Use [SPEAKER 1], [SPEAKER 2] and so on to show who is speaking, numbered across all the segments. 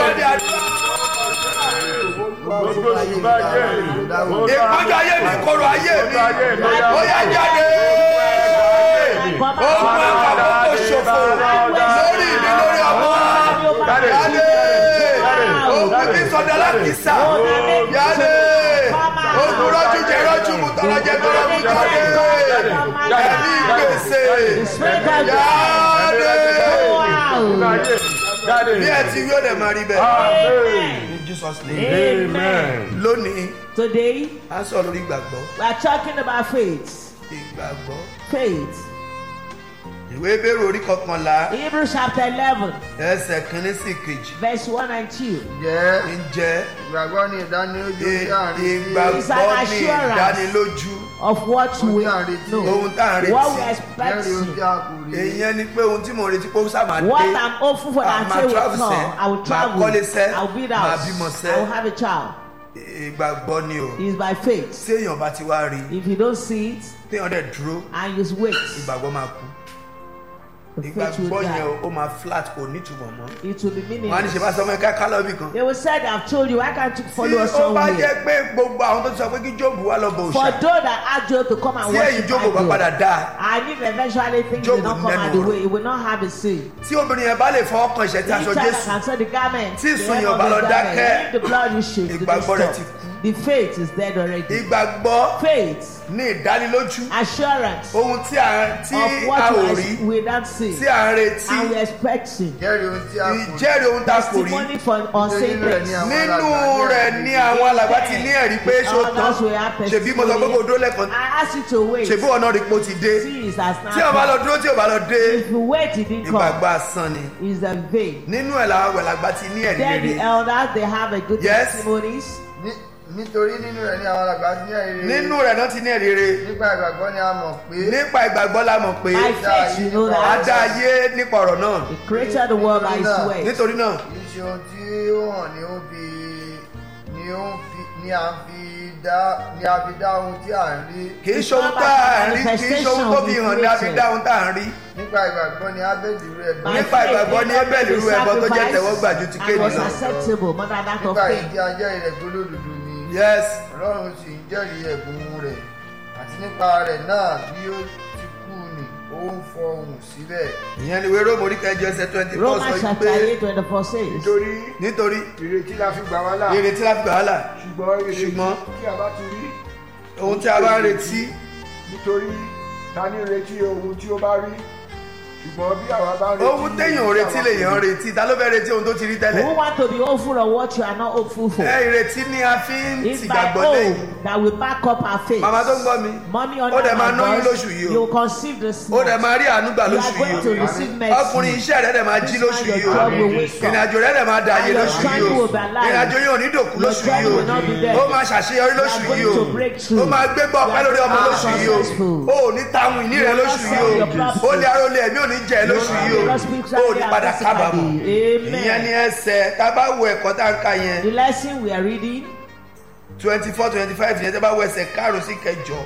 [SPEAKER 1] di àdúrà. ìpọ́njú ayé mi kóró ayé mi ó yá jáde. ogun àkàkọ́ ṣòfò lórí mi lórí ọmọ jáde. ogun tí sọdọ alákìsà jáde. ogun rọ́jú jẹ rọ́jú mu tọrọ jẹ tọrọ mu jáde. ẹ̀mí gbèsè jáde. bí ẹ ti wí ó dẹ̀ máa rí bẹ́ẹ̀. in jesus name.
[SPEAKER 2] Amen.
[SPEAKER 1] lónìí
[SPEAKER 3] Today,
[SPEAKER 1] a sọ lórí ìgbàgbọ́
[SPEAKER 3] we are talking about faith.
[SPEAKER 1] ìgbàgbọ́
[SPEAKER 3] Faith.
[SPEAKER 1] ìwé ìbéèrè orí kọkànlá
[SPEAKER 3] Hebrews chapter 11,
[SPEAKER 1] ẹsẹ̀ kínní sí kejì
[SPEAKER 3] verse 1 and 2.
[SPEAKER 4] jẹ́
[SPEAKER 1] ǹjẹ́
[SPEAKER 4] ìgbàgbọ́ ní ìdánilójú
[SPEAKER 1] ì-
[SPEAKER 4] tí à ń retí
[SPEAKER 1] ìgbàgbọ́
[SPEAKER 3] It's
[SPEAKER 1] ní
[SPEAKER 3] an assurance.
[SPEAKER 1] ìdánilójú
[SPEAKER 3] Of what
[SPEAKER 4] Ohun
[SPEAKER 3] we
[SPEAKER 4] tí à ń retí.
[SPEAKER 3] know,
[SPEAKER 1] ohun tá à ń
[SPEAKER 3] what we
[SPEAKER 1] retí
[SPEAKER 3] expect,
[SPEAKER 4] lẹ́rìí ohun tí a kò rí
[SPEAKER 1] èèyàn ni pé ohun tí mo retí pé ó sábà dé
[SPEAKER 3] what I'm hopeful for
[SPEAKER 1] Ah,
[SPEAKER 3] that
[SPEAKER 1] máa
[SPEAKER 3] day will
[SPEAKER 1] travel
[SPEAKER 3] come.
[SPEAKER 1] sẹ́,
[SPEAKER 3] I will
[SPEAKER 1] máa
[SPEAKER 3] travel,
[SPEAKER 1] kọ́lé sẹ́,
[SPEAKER 3] I will build
[SPEAKER 1] máa
[SPEAKER 3] house,
[SPEAKER 1] bímọ sẹ́.
[SPEAKER 3] I will have a child.
[SPEAKER 1] ìgbàgbọ́ ni o
[SPEAKER 3] It is by faith.
[SPEAKER 1] tí èèyàn bá ti wá rí
[SPEAKER 3] If you don't see it
[SPEAKER 1] téèyàn dẹ̀ dúró
[SPEAKER 3] and you wait,
[SPEAKER 1] ìgbàgbọ́ máa kú
[SPEAKER 3] the faith will
[SPEAKER 1] ìgbàgbọ́ yẹn
[SPEAKER 3] die.
[SPEAKER 1] ó máa flat kò nítumọ̀ mọ́
[SPEAKER 3] It will be
[SPEAKER 1] wọn á ní ṣe bá
[SPEAKER 3] meaningless.
[SPEAKER 1] sọ ọmọ ẹ̀ka kálọ̀ bì kan
[SPEAKER 3] They will say, I've told you, why can't you follow
[SPEAKER 1] tí
[SPEAKER 3] us
[SPEAKER 1] ó bá
[SPEAKER 3] somewhere?
[SPEAKER 1] jẹ́ pé gbogbo àwọn tó ti sọ pé kí jóòbù wá lọ bọ
[SPEAKER 3] For
[SPEAKER 1] òòṣà
[SPEAKER 3] those that ask you to come and
[SPEAKER 1] tí èyí
[SPEAKER 3] worship
[SPEAKER 1] jóòbù bá
[SPEAKER 3] my
[SPEAKER 1] padà
[SPEAKER 3] God,
[SPEAKER 1] dáa
[SPEAKER 3] and if eventually things
[SPEAKER 1] Job
[SPEAKER 3] will not
[SPEAKER 1] will
[SPEAKER 3] come
[SPEAKER 1] never
[SPEAKER 3] out the
[SPEAKER 1] work.
[SPEAKER 3] way, it will not have a say.
[SPEAKER 1] tí obìnrin yẹn bá lè fọwọ́ kan ìṣẹ́ tí
[SPEAKER 3] Each
[SPEAKER 1] aṣọ
[SPEAKER 3] time I
[SPEAKER 1] jésù
[SPEAKER 3] can say the garment,
[SPEAKER 1] Tí
[SPEAKER 3] the
[SPEAKER 1] ìsun
[SPEAKER 3] hem
[SPEAKER 1] yẹn
[SPEAKER 3] of
[SPEAKER 1] bá
[SPEAKER 3] the
[SPEAKER 1] lọ
[SPEAKER 3] garment,
[SPEAKER 1] dákẹ́,
[SPEAKER 3] if the blood you shake, it
[SPEAKER 1] ìgbàgbọ́
[SPEAKER 3] will
[SPEAKER 1] rẹ̀ ti
[SPEAKER 3] stop.
[SPEAKER 1] kú.
[SPEAKER 3] The faith is dead already.
[SPEAKER 1] ìgbàgbọ́
[SPEAKER 3] Faith,
[SPEAKER 1] ní ìdánilójú
[SPEAKER 3] assurance
[SPEAKER 1] ohun tí a tí
[SPEAKER 3] of
[SPEAKER 1] a
[SPEAKER 3] what
[SPEAKER 1] ò
[SPEAKER 3] we,
[SPEAKER 1] rí
[SPEAKER 3] ex- we don't see
[SPEAKER 1] tí a ń retí
[SPEAKER 3] and we expecting.
[SPEAKER 4] jẹ́rìí ohun tí a kò rí
[SPEAKER 1] ìjẹ́rìí ohun tá a kò rí
[SPEAKER 3] Testimony for unseen
[SPEAKER 4] nínú rẹ̀
[SPEAKER 3] things.
[SPEAKER 4] ní àwọn
[SPEAKER 1] nínú
[SPEAKER 4] alàgbà
[SPEAKER 1] rẹ̀
[SPEAKER 4] ní
[SPEAKER 1] ní àwọn alàgbà ti ní ẹ̀rí pé ṣó tán
[SPEAKER 3] Others will have
[SPEAKER 1] ṣèbí mo sọ pé kò dúró lẹ́ẹ̀kan
[SPEAKER 3] I ask you to wait.
[SPEAKER 1] ṣèbí ọ̀nà rí pé ó ti dé
[SPEAKER 3] See, it has
[SPEAKER 1] tí o bá lọ
[SPEAKER 3] not
[SPEAKER 1] dúró tí o bá lọ dé
[SPEAKER 3] If you wait, it didn't come.
[SPEAKER 1] ìgbàgbọ́ asán ni
[SPEAKER 3] It's a vain.
[SPEAKER 1] nínú ẹ̀ làwọn àgbàlagbà ti ní ẹ̀rí
[SPEAKER 3] Then the
[SPEAKER 1] rere
[SPEAKER 3] elders, they have a good
[SPEAKER 1] Yes.
[SPEAKER 3] testimonies.
[SPEAKER 4] Ní- nítorí nínú rẹ̀ ní àwọn alàgbà ti ní ẹ̀rí rere.
[SPEAKER 1] nínú rẹ̀ náà ti ní ẹ̀rí rere
[SPEAKER 4] nípa ìgbàgbọ́ ni a mọ̀ pé
[SPEAKER 1] nípa ìgbàgbọ́ la mọ̀ pé
[SPEAKER 3] By faith, you know
[SPEAKER 1] a dá
[SPEAKER 3] that.
[SPEAKER 1] ayé nípa ọ̀rọ̀ náà
[SPEAKER 3] He created the world by his way.
[SPEAKER 1] nítorí náà
[SPEAKER 4] kì í ṣe ohun tí ó hàn ní ó fi ni ó ń fi ni a fi dá ni a fi dá ohun tí à ń rí
[SPEAKER 1] kì í ṣe ohun tá à ń rí kì í ṣe ohun tó fi hàn ní a fi dá ohun tá à ń rí
[SPEAKER 4] nípa ìgbàgbọ́ ni ábẹ́lì rẹ̀
[SPEAKER 3] By
[SPEAKER 4] bí
[SPEAKER 1] nípa
[SPEAKER 3] faith,
[SPEAKER 1] ìgbàgbọ́ ní
[SPEAKER 3] Abraham
[SPEAKER 1] Ébẹ́lì
[SPEAKER 3] made
[SPEAKER 1] rú
[SPEAKER 3] a
[SPEAKER 1] ẹbọ tó jẹ́
[SPEAKER 3] sacrifice
[SPEAKER 1] tẹ́wọ́gbà ju ti
[SPEAKER 3] and
[SPEAKER 1] Kéènì
[SPEAKER 3] was
[SPEAKER 1] lọ.
[SPEAKER 3] acceptable more than that of
[SPEAKER 4] nípa
[SPEAKER 3] faith.
[SPEAKER 4] ìdí ajẹ́rìí rẹ̀ gbólódodo ni
[SPEAKER 1] yes
[SPEAKER 4] ọlọ́run sì ń jẹ́rìí ẹ̀bùn rẹ̀ àti nípa rẹ̀ náà bí ó ti kú ni ó ń fọhùn síbẹ̀
[SPEAKER 1] ìyẹn ni ìwé róòmù orí kẹjọ ẹsẹ̀ twenty four sọ
[SPEAKER 3] Romans
[SPEAKER 1] yìí
[SPEAKER 3] chapter
[SPEAKER 1] pé
[SPEAKER 3] 8, 24 says,
[SPEAKER 2] nítorí
[SPEAKER 1] nítorí
[SPEAKER 2] ìrètí la fi gbà wá là
[SPEAKER 1] ìrètí láti gbà wàhálà
[SPEAKER 2] ṣùgbọ́n ìrètí
[SPEAKER 1] ṣùgbọ́n
[SPEAKER 2] tí a bá ti rí
[SPEAKER 1] ohun tí a bá ń retí
[SPEAKER 2] nítorí ta ní retí ohun tí ó bá rí ṣùgbọ́n bí àwa bá retí
[SPEAKER 1] ohun téèyàn ò retí lèèyàn ń retí ta ló fẹ́ retí ohun tó ti rí tẹ́lẹ̀
[SPEAKER 3] Who want to be hopeful of what you are not hopeful for?
[SPEAKER 1] ẹ ìrètí ni a fi ń
[SPEAKER 3] It's by
[SPEAKER 1] tìgbàgbọ́ lẹ́yìn
[SPEAKER 3] hope that will back up our faith.
[SPEAKER 1] màmá tó ń gbọ́ mi
[SPEAKER 3] Mommy
[SPEAKER 1] ó dẹ̀ máa lóyún
[SPEAKER 3] under
[SPEAKER 1] lóṣù yìí
[SPEAKER 3] you
[SPEAKER 1] o
[SPEAKER 3] will conceive this
[SPEAKER 1] ó dẹ̀ máa rí àánú gbà
[SPEAKER 3] You
[SPEAKER 1] lóṣù
[SPEAKER 3] are going to
[SPEAKER 1] yìí o
[SPEAKER 3] receive mercy.
[SPEAKER 1] ọkùnrin iṣẹ́ rẹ̀ dẹ̀ máa jí lóṣù
[SPEAKER 3] This man,
[SPEAKER 1] yìí
[SPEAKER 3] your
[SPEAKER 1] o
[SPEAKER 3] job will wake up.
[SPEAKER 1] ìrìnàjò rẹ̀ dẹ̀ máa da ayé
[SPEAKER 3] And your
[SPEAKER 1] lóṣù yìí
[SPEAKER 3] struggle
[SPEAKER 1] o
[SPEAKER 3] will be alive.
[SPEAKER 1] ìrìnàjò yóò ní dòkú
[SPEAKER 3] Your
[SPEAKER 1] lóṣù
[SPEAKER 3] struggle
[SPEAKER 1] yìí o
[SPEAKER 3] will not be there.
[SPEAKER 1] ó máa ṣàṣeyọrí lóṣù
[SPEAKER 3] You are
[SPEAKER 1] yìí o
[SPEAKER 3] going to break through.
[SPEAKER 1] ó máa gbégbá ọpẹ́ lórí ọmọ
[SPEAKER 3] You are
[SPEAKER 1] lóṣù yìí o
[SPEAKER 3] successful.
[SPEAKER 1] ó ò ní táwọn ìní rẹ̀
[SPEAKER 3] You will
[SPEAKER 1] lóṣù
[SPEAKER 3] not
[SPEAKER 1] yìí
[SPEAKER 3] sell
[SPEAKER 1] o
[SPEAKER 3] your property.
[SPEAKER 1] ó lé arólé ẹ̀mí ò ní jẹ́ lóṣù yìí o
[SPEAKER 3] will not speak
[SPEAKER 1] ó ò ní
[SPEAKER 3] sadly
[SPEAKER 1] padà
[SPEAKER 3] and
[SPEAKER 1] kábàámọ̀
[SPEAKER 3] Amen.
[SPEAKER 1] ìyẹn ni ẹsẹ̀ tá a bá wo ẹ̀kọ́ tá a ń ka yẹn
[SPEAKER 3] The lesson we are reading,
[SPEAKER 1] twenty four twenty five yẹn tá a bá wo ẹsẹ̀ karùn-ún sí kẹjọ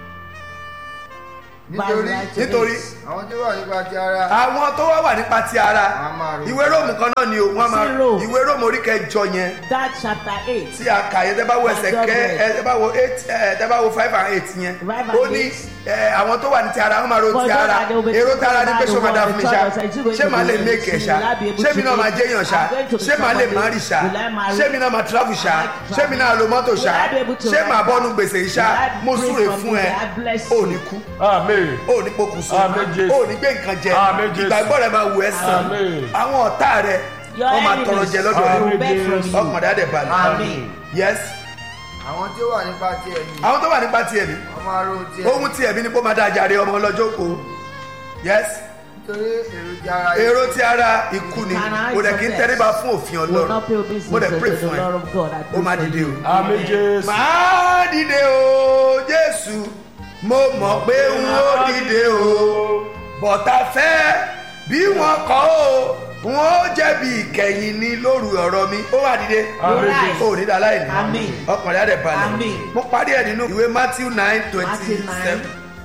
[SPEAKER 4] nítorí
[SPEAKER 3] verse nine to
[SPEAKER 1] nítorí
[SPEAKER 3] eight.
[SPEAKER 4] àwọn tó wà nípa ti ara
[SPEAKER 1] àwọn tó wá wà nípa ti ara
[SPEAKER 4] a máa rò
[SPEAKER 1] ìwé róòmù kan náà ni o wọn máa
[SPEAKER 3] Zero.
[SPEAKER 1] ìwé róòmù orí kẹjọ yẹn
[SPEAKER 3] that chapter 8.
[SPEAKER 1] tí a kà yẹn tẹ́ bá wo ẹsẹ̀ kẹ ẹ tẹ́ bá wo eight ẹ tẹ́ bá wo five and eight yẹn
[SPEAKER 3] Five and
[SPEAKER 1] ó ní
[SPEAKER 3] eight.
[SPEAKER 1] ẹ àwọn tó wà ní ti ara wọn máa ro
[SPEAKER 3] For
[SPEAKER 1] ti
[SPEAKER 3] those
[SPEAKER 1] ara
[SPEAKER 3] that they will be
[SPEAKER 1] èrò ti ara ní pé
[SPEAKER 3] thinking
[SPEAKER 1] ṣé ó máa dá
[SPEAKER 3] about
[SPEAKER 1] fún mi
[SPEAKER 3] the
[SPEAKER 1] ṣá
[SPEAKER 3] church, I think
[SPEAKER 1] ṣé màá lè
[SPEAKER 3] going to
[SPEAKER 1] make ẹ̀
[SPEAKER 3] be
[SPEAKER 1] ṣá
[SPEAKER 3] will I be able
[SPEAKER 1] ṣé
[SPEAKER 3] to
[SPEAKER 1] mi náà
[SPEAKER 3] make-
[SPEAKER 1] máa jẹ́yàn ṣá
[SPEAKER 3] I'm going to be
[SPEAKER 1] ṣé màá lè
[SPEAKER 3] somebody.
[SPEAKER 1] má rì ṣá
[SPEAKER 3] Will I marry?
[SPEAKER 1] ṣé mi náà máa travel ṣá
[SPEAKER 3] Will I
[SPEAKER 1] ṣé mi náà lo mọ́tò ṣá
[SPEAKER 3] Will I be able to
[SPEAKER 1] ṣé
[SPEAKER 3] ride
[SPEAKER 1] màá
[SPEAKER 3] back?
[SPEAKER 1] bọ́nu gbèsè yìí ṣá
[SPEAKER 3] Will I
[SPEAKER 1] mo
[SPEAKER 3] break
[SPEAKER 1] súre
[SPEAKER 3] from
[SPEAKER 1] fún ẹ
[SPEAKER 3] it? I bless
[SPEAKER 1] ò
[SPEAKER 3] you.
[SPEAKER 1] ní kú
[SPEAKER 2] amen
[SPEAKER 1] ò ní pokùnso
[SPEAKER 2] Àmín, Jésù.
[SPEAKER 1] ò ní gbé nǹkan jẹ
[SPEAKER 2] Àmín, Jésù.
[SPEAKER 1] ìgbàgbọ́ rẹ máa wù ẹ́ sàn
[SPEAKER 2] Àmín.
[SPEAKER 1] àwọn ọ̀tá rẹ
[SPEAKER 3] Your
[SPEAKER 1] wọ́n máa
[SPEAKER 3] enemies
[SPEAKER 1] tọrọ jẹ lọ́dọ̀
[SPEAKER 3] will
[SPEAKER 1] rẹ
[SPEAKER 3] beg from you.
[SPEAKER 1] ọkàn dáadẹ̀ balẹ̀
[SPEAKER 3] Amen.
[SPEAKER 1] yes
[SPEAKER 4] àwọn tí ó wà nípa ti ẹ̀mí
[SPEAKER 1] àwọn tó wà nípa ti ẹ̀mí
[SPEAKER 4] wọ́n máa rò ti
[SPEAKER 1] ohun
[SPEAKER 4] ẹ̀mí
[SPEAKER 1] ti ẹ̀mí ni kó máa dáa jàre ọmọ ọlọ́jọ́ kó yes
[SPEAKER 4] nítorí èrò ti ara
[SPEAKER 1] èrò ti ara ikú ni
[SPEAKER 3] Carnal
[SPEAKER 1] mo dẹ̀ kí n
[SPEAKER 3] is
[SPEAKER 1] tẹ́lẹ̀ bá fún òfin
[SPEAKER 3] Will
[SPEAKER 1] ọlọ́run
[SPEAKER 3] not pay obedience
[SPEAKER 1] mo dẹ̀
[SPEAKER 3] to
[SPEAKER 1] pray
[SPEAKER 3] the
[SPEAKER 1] fún ẹ
[SPEAKER 3] Lord of God. I
[SPEAKER 1] ó
[SPEAKER 3] pray
[SPEAKER 1] máa
[SPEAKER 3] for
[SPEAKER 1] dìde
[SPEAKER 3] you.
[SPEAKER 1] o
[SPEAKER 2] amen jésù
[SPEAKER 1] máa dìde o jésù mo mọ̀ pé n ó dìde o bọ̀tà fẹ́ bí wọ́n kọ́ o n ó jẹ̀bi ìkẹyìn ni lóru ọ̀rọ̀ mi ó wà dìde
[SPEAKER 2] amen
[SPEAKER 3] Right.
[SPEAKER 2] jésù
[SPEAKER 1] ó ní dáláì ní
[SPEAKER 3] Amen.
[SPEAKER 1] ọkùnrin adẹ̀ balẹ̀
[SPEAKER 3] Amen.
[SPEAKER 1] mo parí ẹ̀ nínú ìwé matthew nine twenty
[SPEAKER 3] Matthew
[SPEAKER 1] seven
[SPEAKER 3] 9,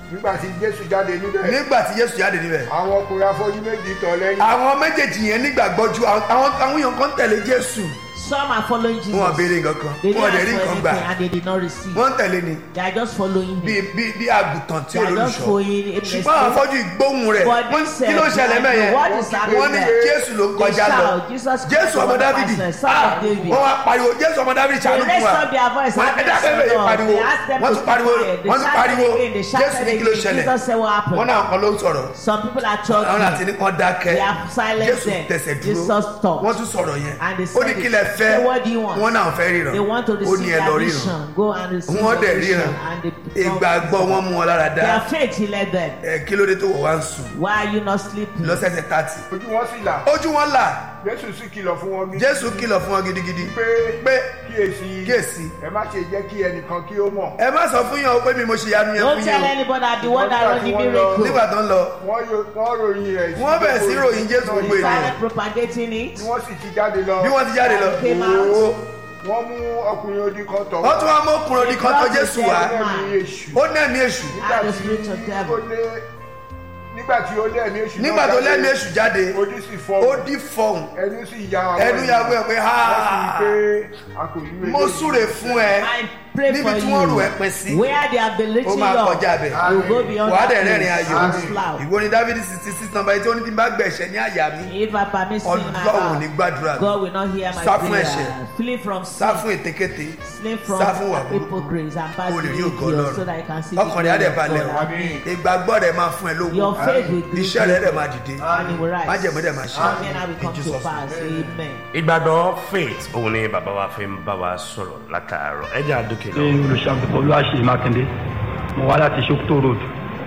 [SPEAKER 2] nígbà tí jésù jáde níbẹ̀
[SPEAKER 1] nígbà tí jésù jáde níbẹ̀
[SPEAKER 2] àwọn ọkùnrin afọ́jú méjì tọ̀ lẹ́yìn
[SPEAKER 1] àwọn méjèèjì yẹn nígbàgbọ́ ju àwọn àwọn àwọn èèyàn kan tẹ̀lé jésù
[SPEAKER 3] Some are following Jesus.
[SPEAKER 1] wọn béèrè nǹkan kan
[SPEAKER 3] They
[SPEAKER 1] wọn
[SPEAKER 3] didn't
[SPEAKER 1] dẹ̀ rí
[SPEAKER 3] ask for
[SPEAKER 1] nǹkan gbà
[SPEAKER 3] anything and they did not receive.
[SPEAKER 1] wọ́n tẹ̀lé ni
[SPEAKER 3] They are just following
[SPEAKER 1] bí
[SPEAKER 3] him.
[SPEAKER 1] bí bí àgùntàn tí
[SPEAKER 3] They are just
[SPEAKER 1] olólùṣọ́
[SPEAKER 3] following him.
[SPEAKER 1] ṣùgbọ́n àwọn afọ́jú ìgbóhùn rẹ̀
[SPEAKER 3] But
[SPEAKER 1] wọ́n
[SPEAKER 3] this,
[SPEAKER 1] kí ló
[SPEAKER 3] uh,
[SPEAKER 1] ṣẹlẹ̀ mẹ́yẹn
[SPEAKER 3] what is happening
[SPEAKER 1] wọ́n ní
[SPEAKER 3] there?
[SPEAKER 1] jésù ló
[SPEAKER 3] They
[SPEAKER 1] kọjá lọ
[SPEAKER 3] shout, Jesus
[SPEAKER 1] jésù ọmọ
[SPEAKER 3] Christ,
[SPEAKER 1] dávidi
[SPEAKER 3] Son of
[SPEAKER 1] Ah,
[SPEAKER 3] David.
[SPEAKER 1] wọ́n wá pariwo jésù ọmọ dávidi
[SPEAKER 3] They
[SPEAKER 1] ṣàánú fún
[SPEAKER 3] raised
[SPEAKER 1] wa
[SPEAKER 3] up their voice.
[SPEAKER 1] wọ́n
[SPEAKER 3] have
[SPEAKER 1] ẹ̀dá
[SPEAKER 3] mercy
[SPEAKER 1] bẹ́ẹ̀
[SPEAKER 3] on us.
[SPEAKER 1] pariwo
[SPEAKER 3] They asked them
[SPEAKER 1] wọ́n
[SPEAKER 3] to
[SPEAKER 1] tún
[SPEAKER 3] keep
[SPEAKER 1] pariwo
[SPEAKER 3] quiet. They
[SPEAKER 1] wọ́n tún
[SPEAKER 3] shouted
[SPEAKER 1] pariwo
[SPEAKER 3] again. They
[SPEAKER 1] jésù
[SPEAKER 3] shouted
[SPEAKER 1] ní kí ló
[SPEAKER 3] again.
[SPEAKER 1] ṣẹlẹ̀
[SPEAKER 3] Jesus said what happened.
[SPEAKER 1] wọ́n náà kan ló ń sọ̀rọ̀
[SPEAKER 3] Some people are
[SPEAKER 1] àwọn
[SPEAKER 3] talking.
[SPEAKER 1] àti ní kan dákẹ́
[SPEAKER 3] They have silenced
[SPEAKER 1] jésù
[SPEAKER 3] them.
[SPEAKER 1] tẹ̀sẹ̀
[SPEAKER 3] Jesus
[SPEAKER 1] dúró
[SPEAKER 3] stopped.
[SPEAKER 1] wọ́n tún sọ̀rọ̀ yẹn
[SPEAKER 3] And they
[SPEAKER 1] ó ní
[SPEAKER 3] said
[SPEAKER 1] kí
[SPEAKER 3] it.
[SPEAKER 1] lẹ fẹ́
[SPEAKER 3] Say, what do you want?
[SPEAKER 1] wọ́n náà fẹ́ ríran
[SPEAKER 3] They want to
[SPEAKER 1] ó ní
[SPEAKER 3] receive
[SPEAKER 1] ẹ lọ
[SPEAKER 3] their
[SPEAKER 1] ríran
[SPEAKER 3] vision. Go and receive
[SPEAKER 1] wọ́n
[SPEAKER 3] their
[SPEAKER 1] dẹ̀
[SPEAKER 3] vision.
[SPEAKER 1] ríran
[SPEAKER 3] And they
[SPEAKER 1] ìgbàgbọ́ wọn mú wọn lára dá
[SPEAKER 3] Their faith he led them.
[SPEAKER 1] ẹ kí ló dé tó wọ̀ wá ń sùn
[SPEAKER 3] Why are you not sleeping?
[SPEAKER 1] lọ́sẹ̀sẹ̀ tààtì
[SPEAKER 2] ojú wọn sì là
[SPEAKER 1] ojú wọn là
[SPEAKER 2] jésù sì kìlọ̀ fún wọn gidi
[SPEAKER 1] jésù kìlọ̀ fún wọn gidigidi
[SPEAKER 2] pé
[SPEAKER 1] pé
[SPEAKER 2] kíyèsí
[SPEAKER 1] kíyèsí
[SPEAKER 2] ẹ má ṣe jẹ́ kí ẹnìkan kí ó mọ̀
[SPEAKER 1] ẹ má sọ fún yàn ó pé mi mo ṣe yanu yẹn
[SPEAKER 3] Don't
[SPEAKER 1] fún
[SPEAKER 3] tell
[SPEAKER 1] yín
[SPEAKER 3] anybody I'm the one that run the
[SPEAKER 2] Nígbà tí wọ́n lọ-
[SPEAKER 3] miracle.
[SPEAKER 1] o nígbà tó ń lọ
[SPEAKER 2] wọ́n yo- wọ́n ròyìn rẹ̀ sí
[SPEAKER 1] Wọ́n bẹ̀rẹ̀ sí
[SPEAKER 2] gbogbo
[SPEAKER 1] ròyìn Jésù
[SPEAKER 2] náà
[SPEAKER 1] gbogbo
[SPEAKER 2] yìí.
[SPEAKER 1] ènìyàn.
[SPEAKER 3] Started propagating it.
[SPEAKER 2] tí wọ́n sì ti jáde lọ
[SPEAKER 1] bí wọ́n ti jáde lọ
[SPEAKER 3] Came out.
[SPEAKER 1] owó
[SPEAKER 2] wọ́n mú ọkùnrin odi kan tọ̀
[SPEAKER 1] wọ́n tún wá mú ọkùnrin odi kan tó jésù wá
[SPEAKER 2] ẹ̀mí èṣù
[SPEAKER 1] ó ní ẹ̀mí èṣù
[SPEAKER 3] And the spirit of
[SPEAKER 2] ó
[SPEAKER 3] devil.
[SPEAKER 2] lé nígbà tí ó lé ẹ̀mí èṣù náà
[SPEAKER 1] nígbà tó
[SPEAKER 2] jáde,
[SPEAKER 1] lẹ́mí èṣù jáde
[SPEAKER 2] ojú sì fọ́
[SPEAKER 1] ó dí fọhùn
[SPEAKER 2] ẹnu sì ya àwọn
[SPEAKER 1] ẹnu ya wẹ́ pé ha
[SPEAKER 2] wọ́n sì rí pé a kò rí
[SPEAKER 1] mo súre fún ẹ
[SPEAKER 3] I pray
[SPEAKER 1] níbi
[SPEAKER 3] for
[SPEAKER 1] tí wọ́n rò ẹ
[SPEAKER 3] you.
[SPEAKER 1] pin sí
[SPEAKER 3] Where they have been
[SPEAKER 1] ó
[SPEAKER 3] lifting
[SPEAKER 1] máa
[SPEAKER 3] you
[SPEAKER 1] kọjá
[SPEAKER 3] up,
[SPEAKER 1] bẹ̀
[SPEAKER 3] you will go beyond
[SPEAKER 1] wàá
[SPEAKER 3] that
[SPEAKER 1] dẹ̀ rẹ́rìn
[SPEAKER 3] place.
[SPEAKER 1] ayọ̀
[SPEAKER 3] and flower.
[SPEAKER 1] ìwọ ni dávidi sixty six number eight ó ní bí n bá gbẹ̀ṣẹ̀ ní àyà mi
[SPEAKER 3] If I permit sin in my
[SPEAKER 1] ọlọ́run ò ní
[SPEAKER 3] heart,
[SPEAKER 1] gbàdúrà mi
[SPEAKER 3] God will not hear my
[SPEAKER 1] Sá fún
[SPEAKER 3] prayer.
[SPEAKER 1] ẹ̀ṣẹ̀.
[SPEAKER 3] Flee from
[SPEAKER 1] sá
[SPEAKER 3] sin.
[SPEAKER 1] fún ètekéte
[SPEAKER 3] Flee from
[SPEAKER 1] sá fún wà burúkú
[SPEAKER 3] hypocrites and bad
[SPEAKER 1] o lè rí ògo
[SPEAKER 3] behavior so that you
[SPEAKER 1] ọlọ́run
[SPEAKER 3] can see the
[SPEAKER 1] ọkàn rẹ̀ á dẹ̀
[SPEAKER 3] glory of
[SPEAKER 1] balẹ̀
[SPEAKER 3] God.
[SPEAKER 1] o
[SPEAKER 3] Amen.
[SPEAKER 1] ìgbàgbọ́ rẹ̀ máa fún ẹ lówó
[SPEAKER 3] Your faith will be
[SPEAKER 1] iṣẹ́ rẹ̀ dẹ̀ máa dìde
[SPEAKER 3] and it will rise.
[SPEAKER 1] májẹ̀mú dẹ̀ máa ṣe
[SPEAKER 3] Amen. I will come
[SPEAKER 1] In
[SPEAKER 3] to
[SPEAKER 1] Jesus'
[SPEAKER 3] pass. Amen.
[SPEAKER 5] ìgbàgbọ́ faith òun ni bàbá wa fi ń bá wa sọ̀rọ̀ látàárọ̀ ẹ̀jẹ̀ àdókè
[SPEAKER 6] ṣe
[SPEAKER 5] lọ.
[SPEAKER 6] olùṣàgùtàn olúwaṣe mákindé mo wá láti sokoto road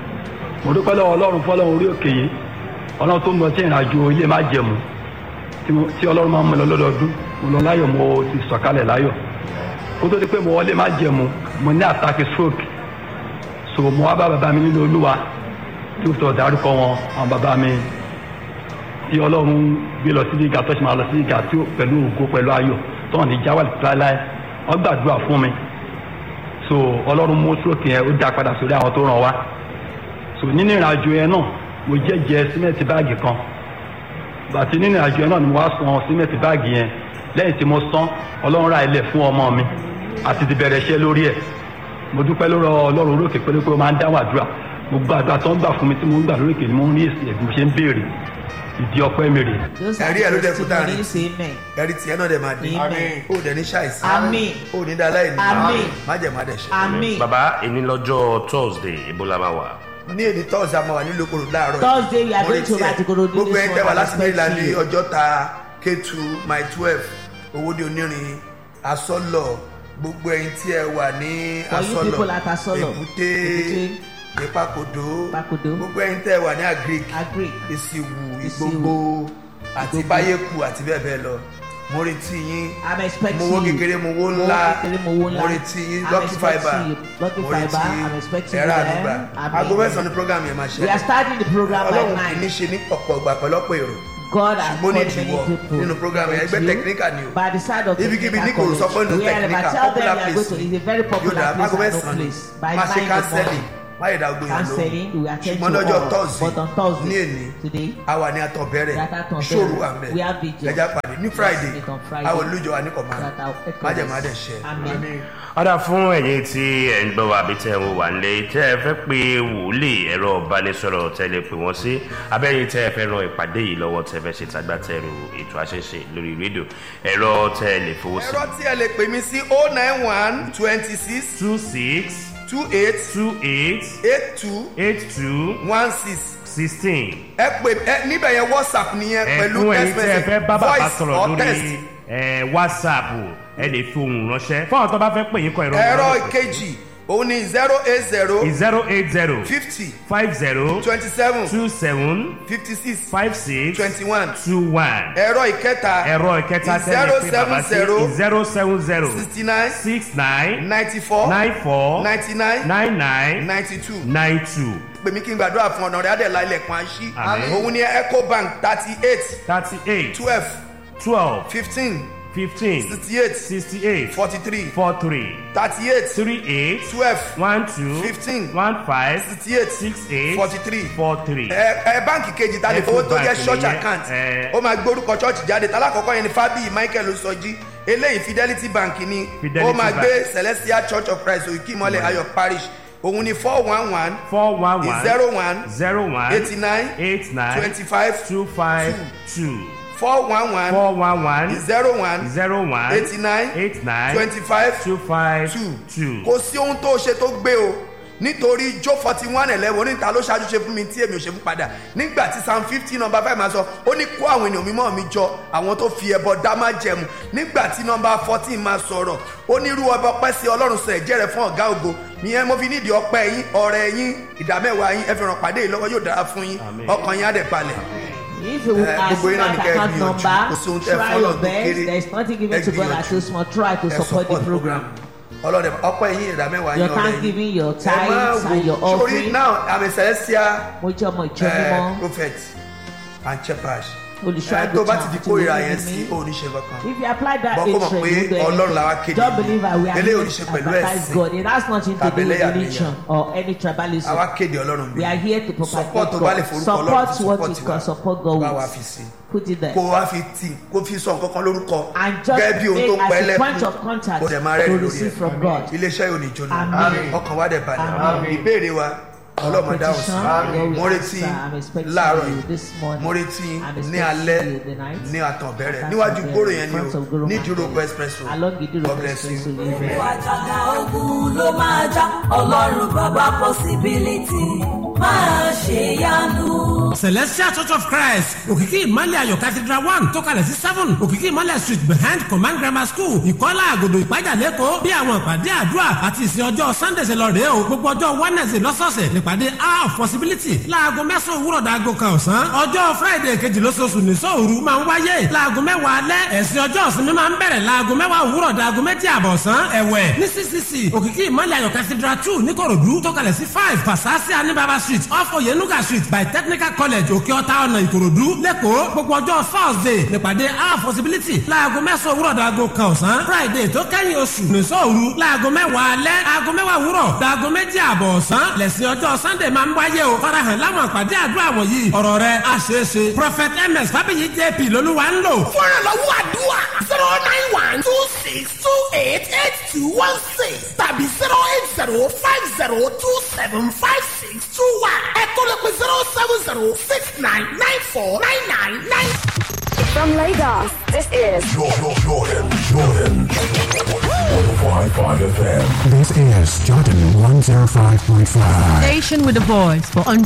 [SPEAKER 6] mo dúpẹ́ lọ́wọ́ ọlọ́run fọlọ́run orí òkè yìí ọlọ́run tó ń lọ sí ìrìnàjò ilé má jẹ̀mú tí mo- tí ọlọ́run máa ń mú lọ lọ́dọọdún mo lọ láyọ̀ mo ti sọ̀kalẹ̀ láyọ̀ kó tó di pé mo wọlé má jẹ̀mú mo ní àtàkì stroke so mo wá bá bàbá mi nínú olúwa tí ó sọ dárúkọ wọn àwọn bàbá mi tí ọlọ́run gbé lọ sí gíga tó ṣe máa lọ sí gíga tí ó pẹ̀lú ògo pẹ̀lú ayọ̀ tó hàn ní jáwálì láéláé wọ́n gbàdúrà fún mi so ọlọ́run mú sókè yẹn ó dá padà sórí àwọn tó ràn wá so nínú ìrìnàjò yẹn náà mo jẹ́jẹ́ símẹ́ǹtì báàgì kan bàtí nínú ìrìnàjò yẹn náà ni mo wá san símẹ́ǹtì báàgì yẹn lẹ́yìn tí mo san ọlọ́run ra ilẹ̀ fún ọmọ mi àti ti bẹ̀rẹ̀ iṣẹ́ lórí ẹ̀ mo dúpẹ́ lórí ọlọ́run orókè pé pé ó máa ń dáhùn àdúrà gbogbo àdúrà tó ń gbà fún mi tí mo ń gbà lórí èkè ni mo ń rí èsì ẹ̀ bí mo ṣe ń béèrè ìdí ọpẹ́ mi rèé
[SPEAKER 3] Those are
[SPEAKER 1] Ẹ̀rí ẹ̀ ló
[SPEAKER 3] the
[SPEAKER 1] dẹ̀ kú táàrin.
[SPEAKER 3] testimonies. Amen.
[SPEAKER 1] ẹ̀rí tiẹ̀ náà dẹ̀ máa dé
[SPEAKER 3] Amen.
[SPEAKER 1] ó dẹ̀ ní ṣàìsí
[SPEAKER 3] Àmín.
[SPEAKER 1] ó ní dá láì ní
[SPEAKER 3] Àmín.
[SPEAKER 1] májẹ̀mú àdẹ̀ṣẹ̀
[SPEAKER 3] Amen.
[SPEAKER 5] bàbá èní lọ́jọ́ thursday ibo la máa wà.
[SPEAKER 1] ní èdè tọ́sí àmọ́ wà nílùú okòrò láàárọ̀
[SPEAKER 3] Thursday, we are
[SPEAKER 1] Mo
[SPEAKER 3] going to
[SPEAKER 1] retí ẹ.
[SPEAKER 3] Batikorodu this
[SPEAKER 1] gbogbo ẹni tẹ́ wà
[SPEAKER 3] morning.
[SPEAKER 1] láti maryland ní
[SPEAKER 3] Expect you.
[SPEAKER 1] ọjọ́ta k2 my twelve owóde onírin asọ́lọ̀ gbogbo ẹni tí ẹ wà ní
[SPEAKER 3] For you people at
[SPEAKER 1] asọ́lọ̀
[SPEAKER 3] Asọ́lọ̀,
[SPEAKER 1] èbúté
[SPEAKER 3] Èbúté,
[SPEAKER 1] ìpàkòdó
[SPEAKER 3] Ìpàkòdó,
[SPEAKER 1] gbogbo ẹni tẹ́ wà ní agric
[SPEAKER 3] Agric,
[SPEAKER 1] ìsìwù
[SPEAKER 3] Ìsìwù,
[SPEAKER 1] ìgbogbo àti
[SPEAKER 3] Ìgbogbo.
[SPEAKER 1] báyéku àti bẹ́ẹ̀ bẹ́ẹ̀ lọ mo retí yín
[SPEAKER 3] I'm expecting
[SPEAKER 1] mo wo
[SPEAKER 3] you.
[SPEAKER 1] kékeré mo wo
[SPEAKER 3] Mo
[SPEAKER 1] ńlá
[SPEAKER 3] wo kékeré, mo wo ńlá.
[SPEAKER 1] mo retí yín
[SPEAKER 3] I'm
[SPEAKER 1] lucky
[SPEAKER 3] expecting
[SPEAKER 1] fibre
[SPEAKER 3] you. Lucky
[SPEAKER 1] mo
[SPEAKER 3] Fibre,
[SPEAKER 1] retí
[SPEAKER 3] I'm expecting
[SPEAKER 1] ẹ̀rọ
[SPEAKER 3] you
[SPEAKER 1] àdúgbà
[SPEAKER 3] there. Amen.
[SPEAKER 1] aago mẹ́sàn-án ní program yẹn máa
[SPEAKER 3] We are
[SPEAKER 1] ṣe
[SPEAKER 3] starting the program by
[SPEAKER 1] ọlọ́run kì í ní
[SPEAKER 3] nine.
[SPEAKER 1] ṣe ní ọ̀pọ̀ ìgbà pẹ̀lọ́pọ̀ èrò
[SPEAKER 3] God has
[SPEAKER 1] ṣùgbọ́n ní
[SPEAKER 3] called many
[SPEAKER 1] ìdíwọ́
[SPEAKER 3] people.
[SPEAKER 1] nínú program yẹn ẹgbẹ́
[SPEAKER 3] You,
[SPEAKER 1] technical ni o
[SPEAKER 3] By the side of
[SPEAKER 1] ibikíbi ní
[SPEAKER 3] technical
[SPEAKER 1] kò sọ pé
[SPEAKER 3] college.
[SPEAKER 1] no
[SPEAKER 3] Wherever,
[SPEAKER 1] technical
[SPEAKER 3] tell them
[SPEAKER 1] popular
[SPEAKER 3] you are
[SPEAKER 1] place
[SPEAKER 3] going to. It's a very
[SPEAKER 1] yóò
[SPEAKER 3] popular
[SPEAKER 1] dá
[SPEAKER 3] place
[SPEAKER 1] aago
[SPEAKER 3] and no
[SPEAKER 1] mẹ́sàn-án ni
[SPEAKER 3] place. By
[SPEAKER 1] máa ṣe
[SPEAKER 3] nine in the
[SPEAKER 1] kánsẹ́lì
[SPEAKER 3] morning.
[SPEAKER 1] máyè dá gbóyè
[SPEAKER 3] Counseling, we
[SPEAKER 1] lóhùn
[SPEAKER 3] attend
[SPEAKER 1] ṣùgbọ́n
[SPEAKER 3] to
[SPEAKER 1] lọ́jọ́
[SPEAKER 3] all.
[SPEAKER 1] thursday
[SPEAKER 3] But on Thursday,
[SPEAKER 1] ní èní
[SPEAKER 3] today,
[SPEAKER 1] àwa ní àtọ̀bẹ̀rẹ̀
[SPEAKER 3] We are at Àtọ̀bẹ̀rẹ̀.
[SPEAKER 1] ṣòro àmẹ́
[SPEAKER 3] We have vigil.
[SPEAKER 1] ẹja pàdé ní friday
[SPEAKER 3] meet on Friday.
[SPEAKER 1] àwọn olùjọ wa ní kọ̀ọ̀mọ́
[SPEAKER 3] that our headquarters.
[SPEAKER 1] májèmá dẹ̀ ṣe
[SPEAKER 3] Amen.
[SPEAKER 5] ọ̀dà fún ẹ̀yin tí ẹ̀ ń gbọ́ wa àbí tẹ́ ẹ̀ ń wà ń lé tẹ́ ẹ fẹ́ pe wòlíì ẹ̀rọ ìbánisọ̀rọ̀ tẹ́ lè pè wọ́n sí abẹ́yìn tẹ́ ẹ fẹ́ ran ìpàdé yìí lọ́wọ́ tẹ́ fẹ́ ṣe tagbátẹrù ètò àṣẹṣe lórí rédíò ẹ̀rọ tẹ́ ẹ lè fowó sí.
[SPEAKER 1] ẹ̀rọ tí ẹ lè pè mí sí oh nine one twenty six
[SPEAKER 5] two six
[SPEAKER 1] two eight
[SPEAKER 5] two eight
[SPEAKER 1] eight two
[SPEAKER 5] eight two
[SPEAKER 1] one six
[SPEAKER 5] sixteen.
[SPEAKER 1] ẹ pè ẹ níbẹ̀ yẹn whatsapp nìyẹn pẹ̀lú
[SPEAKER 5] ẹ̀fún
[SPEAKER 1] text
[SPEAKER 5] ẹ̀yin tẹ́ ẹ
[SPEAKER 1] message
[SPEAKER 5] fẹ́ bá bàbá
[SPEAKER 1] voice
[SPEAKER 5] sọ̀rọ̀
[SPEAKER 1] or text
[SPEAKER 5] lórí ẹ̀, whatsapp ẹ lè fi ohùn ránṣẹ́ fún àwọn tó bá fẹ́ pè yín kọ ẹ̀rọ
[SPEAKER 1] ẹ̀rọ ìkejì òun ni zero eight zero
[SPEAKER 5] zero eight zero
[SPEAKER 1] fifty
[SPEAKER 5] five zero
[SPEAKER 1] twenty seven
[SPEAKER 5] two seven
[SPEAKER 1] fifty six
[SPEAKER 5] five six
[SPEAKER 1] twenty one
[SPEAKER 5] two one
[SPEAKER 1] ẹ̀rọ ìkẹta
[SPEAKER 5] ẹ̀rọ ìkẹta tẹ́lẹ̀ pé bàbá sí zero seven zero
[SPEAKER 1] sixty nine
[SPEAKER 5] six nine
[SPEAKER 1] ninety four
[SPEAKER 5] nine four
[SPEAKER 1] ninety nine
[SPEAKER 5] nine nine
[SPEAKER 1] ninety two
[SPEAKER 5] nine two
[SPEAKER 1] pèmí kí n gbàdúrà fún ọ̀nà rẹ̀ adẹ̀lá ilẹ̀kùn àṣì
[SPEAKER 5] Àmín.
[SPEAKER 1] òun ni ecobank thirty eight
[SPEAKER 5] thirty eight
[SPEAKER 1] twelve
[SPEAKER 5] twelve
[SPEAKER 1] fifteen
[SPEAKER 5] fifteen
[SPEAKER 1] sixty eight
[SPEAKER 5] sixty eight
[SPEAKER 1] forty three
[SPEAKER 5] four three
[SPEAKER 1] thirty eight
[SPEAKER 5] three eight
[SPEAKER 1] twelve
[SPEAKER 5] one two
[SPEAKER 1] Fifteen.
[SPEAKER 5] one five
[SPEAKER 1] sixty eight
[SPEAKER 5] six eight
[SPEAKER 1] forty three
[SPEAKER 5] four three.
[SPEAKER 1] ẹ ẹ báǹkì kejì ta lè fowó tó jẹ
[SPEAKER 5] Ecobank
[SPEAKER 1] church
[SPEAKER 5] nìyẹn,
[SPEAKER 1] account
[SPEAKER 5] ẹ.
[SPEAKER 1] ó máa gbórúkọ church jáde talákọ̀ọ́kọ́ yẹn ni fábíyì michael sọjí eléyìí fidelity bank ni
[SPEAKER 5] Fidelity
[SPEAKER 1] ó máa
[SPEAKER 5] Bank.
[SPEAKER 1] gbé celestial church of christ òkìmọ́lẹ̀ ayọ̀ parish òun ni four one one
[SPEAKER 5] four one one
[SPEAKER 1] zero one
[SPEAKER 5] zero one
[SPEAKER 1] eighty nine
[SPEAKER 5] eight nine
[SPEAKER 1] twenty five
[SPEAKER 5] two five two
[SPEAKER 1] four one one
[SPEAKER 5] four one one
[SPEAKER 1] zero one
[SPEAKER 5] zero one
[SPEAKER 1] eighty nine
[SPEAKER 5] eight nine
[SPEAKER 1] twenty five
[SPEAKER 5] two five
[SPEAKER 1] two
[SPEAKER 5] two.
[SPEAKER 1] kò sí ohun tó ṣe tó gbé o nítorí jó forty one eleven oníta ló ṣáájú ṣe fún mi tí èmi ò ṣe fún padà nígbà tí psalm fifty number five máa sọ ó ní kó àwọn ènìyàn mímọ́ mi jọ àwọn tó fi ẹbọ dá má jẹmu nígbà tí number fourteen máa sọ̀rọ̀ ó ní irú ọba ọpẹ́ sí ọlọ́run sọ ẹ̀jẹ̀ rẹ̀ fún ọ̀gá ògo ìyẹn mo fi nídìí ọpẹ́ yín ọ̀rẹ́ yín ìdámẹ́wàá yín ẹ fi ràn pàdé yìí lọ́wọ́ yóò dára fún yín
[SPEAKER 5] Àmín.
[SPEAKER 1] ọkàn yín á dẹ̀ balẹ̀.
[SPEAKER 3] If you
[SPEAKER 1] Eh,
[SPEAKER 3] ask
[SPEAKER 1] gbogbo yín náà
[SPEAKER 3] that
[SPEAKER 1] ní kẹ́ ẹ
[SPEAKER 3] account
[SPEAKER 1] gbìyànjú.
[SPEAKER 3] number,
[SPEAKER 1] Kò sí ohun tẹ́ ẹ
[SPEAKER 3] try
[SPEAKER 1] fọ́lọ̀
[SPEAKER 3] your
[SPEAKER 1] tó
[SPEAKER 3] best.
[SPEAKER 1] kéré.
[SPEAKER 3] There is nothing
[SPEAKER 1] Ẹ
[SPEAKER 3] given to God
[SPEAKER 1] gbìyànjú.
[SPEAKER 3] as too small. Try to
[SPEAKER 1] ẹ
[SPEAKER 3] support the program.
[SPEAKER 1] ọlọ́dẹ ọpẹ́ yín ìdámẹ́wàá yín
[SPEAKER 3] Your
[SPEAKER 1] ọ̀rẹ́
[SPEAKER 3] thanksgiving,
[SPEAKER 1] yín
[SPEAKER 3] your
[SPEAKER 1] ẹ máa
[SPEAKER 3] tithes and your
[SPEAKER 1] wò sórí
[SPEAKER 3] offering.
[SPEAKER 1] now i'm a celestial
[SPEAKER 3] Mo jẹ́ ọmọ ìjọ
[SPEAKER 1] uh,
[SPEAKER 3] mímọ́.
[SPEAKER 1] prophet and shepherd
[SPEAKER 3] Olùṣọ́
[SPEAKER 1] ẹ tó bá ti
[SPEAKER 3] àgùntàn
[SPEAKER 1] di
[SPEAKER 3] àti
[SPEAKER 1] kórìíra
[SPEAKER 3] olórí
[SPEAKER 1] yẹn sí
[SPEAKER 3] mi.
[SPEAKER 1] oníṣe kankan
[SPEAKER 3] If you apply that
[SPEAKER 1] Bọ́ kó mọ̀
[SPEAKER 3] hatred,
[SPEAKER 1] pé
[SPEAKER 3] you do
[SPEAKER 1] Ọlọ́run la wá
[SPEAKER 3] anything.
[SPEAKER 1] kéde.
[SPEAKER 3] Don't believe I we are
[SPEAKER 1] Eléyìí
[SPEAKER 3] here
[SPEAKER 1] ò ní ṣe
[SPEAKER 3] to
[SPEAKER 1] pẹ̀lú
[SPEAKER 3] advertise
[SPEAKER 1] ẹ̀sìn.
[SPEAKER 3] God. It has nothing to do
[SPEAKER 1] Tàbí
[SPEAKER 3] with
[SPEAKER 1] ẹlẹ́yàmẹ̀yà.
[SPEAKER 3] religion or any tribalism.
[SPEAKER 1] àwa kéde ọlọ́run bí
[SPEAKER 3] We are here to propagate
[SPEAKER 1] support tó bá lè
[SPEAKER 3] God.
[SPEAKER 1] forúkọ
[SPEAKER 3] Support
[SPEAKER 1] ọlọ́run
[SPEAKER 3] what
[SPEAKER 1] fi
[SPEAKER 3] you
[SPEAKER 1] support
[SPEAKER 3] can
[SPEAKER 1] wa
[SPEAKER 3] support God
[SPEAKER 1] bá wa
[SPEAKER 3] with.
[SPEAKER 1] fi sí
[SPEAKER 3] Put it there.
[SPEAKER 1] kó wá fi tì kó fi sọ nǹkan kan lórúkọ
[SPEAKER 3] And just
[SPEAKER 1] gẹ́gẹ́ bí ohun tó
[SPEAKER 3] make
[SPEAKER 1] ń pẹ́
[SPEAKER 3] as a point
[SPEAKER 1] lẹ́kùn
[SPEAKER 3] of contact
[SPEAKER 1] kó dẹ̀ máa
[SPEAKER 3] to
[SPEAKER 1] rẹ́rìn lórí
[SPEAKER 3] receive
[SPEAKER 1] ẹ̀
[SPEAKER 3] from God.
[SPEAKER 1] iléeṣẹ́ yóò ní jóná
[SPEAKER 3] Àmín.
[SPEAKER 1] ọkàn wa dẹ̀ balẹ̀
[SPEAKER 3] Àmín.
[SPEAKER 1] ìbéèrè wa ọlọ́mọ dáhùn sí
[SPEAKER 3] Petition,
[SPEAKER 1] mo
[SPEAKER 3] God will
[SPEAKER 1] retí
[SPEAKER 3] answer. I'm expecting
[SPEAKER 1] láàárọ̀
[SPEAKER 3] you
[SPEAKER 1] yìí
[SPEAKER 3] this morning.
[SPEAKER 1] mo retí
[SPEAKER 3] I'm
[SPEAKER 1] ní
[SPEAKER 3] expecting
[SPEAKER 1] alẹ́
[SPEAKER 3] you the night.
[SPEAKER 1] ní àtànbẹ̀rẹ̀
[SPEAKER 3] At
[SPEAKER 1] níwájú
[SPEAKER 3] Àtànbẹ̀rẹ̀,
[SPEAKER 1] gbòòrò yẹn ni
[SPEAKER 3] in front of
[SPEAKER 1] o
[SPEAKER 3] Goro
[SPEAKER 1] ní
[SPEAKER 3] Market.
[SPEAKER 1] ìdúrókọ expresso
[SPEAKER 3] Along Idiro
[SPEAKER 1] God bless
[SPEAKER 3] Express,
[SPEAKER 1] you.
[SPEAKER 3] so you may-
[SPEAKER 7] àjàgà ogun ló máa já ọlọ́run bàbá possibility máa ṣe yanu.
[SPEAKER 8] celestial church of christ òkìkí ìmọ̀lẹ̀ ayọ̀ cathedral one tó kalẹ̀ sí seven òkìkí ìmọ̀lẹ̀ street behind command grammar school ìkọ́lá àgòdò ìpájà lẹ́kọ̀ọ́ bí àwọn ìpàdé àdúrà àti ìsìn ọjọ́ sunday ṣe lọ rèé o gbogbo ọjọ́ wednesday lọ́sọ̀ọ̀sẹ̀ nípàdé hour of possibility láago mẹ́sàn-án òwúrọ̀ dàgò kan ọ̀sán ọjọ́ friday kejì lóṣooṣù ní sóòru máa ń wáyé láago mẹ́wàá alẹ́ ẹ̀sìn ọjọ́ ìsinmi máa ń bẹ̀rẹ̀ láago mẹ́wàá òwúrọ̀ dàgò méjì àbọ̀ ọ̀sán ẹ̀wẹ̀ ní ccc òkìkí ìmọ̀lẹ̀ ayọ̀ cathedral two níkòròdú tó kalẹ̀ sí five pasasi anibaba street off oyenuga street by technical college òkè ọ̀tá ọ̀nà ìkòròdú lẹ́kọ̀ọ́ gbogbo ọjọ́ thursday nípàdé our possibility láago mẹ́sàn-án òwúrọ̀ dàgò kan ọ̀sán friday tó kẹ́yìn oṣù nìṣọ́ òru láago mẹ́wàá alẹ́ aago mẹ́wàá òwúrọ̀ dàgò méjì àbọ̀ ọ̀sán lẹ́sìn ọjọ́ sunday máa ń wáyé o farahàn láwọn àpàdé àdúrà wọ̀nyí ọ̀rọ̀ rẹ̀ àṣeéṣe prophet ms fábíyì jp lolúwa ń lò.
[SPEAKER 9] fúnra lọ́wọ́ àdúrà zero nine one two six two eight eight two one six tàbí zero eight zero five zero two seven five six two one ẹ̀kọ́ lè pe zero seven zero six nine nine four nine nine nine.
[SPEAKER 10] From Lagos, this is
[SPEAKER 11] Jordan, Jordan, Jordan. 105.5 FM.
[SPEAKER 12] This is Jordan 105.5.
[SPEAKER 13] Station with a voice for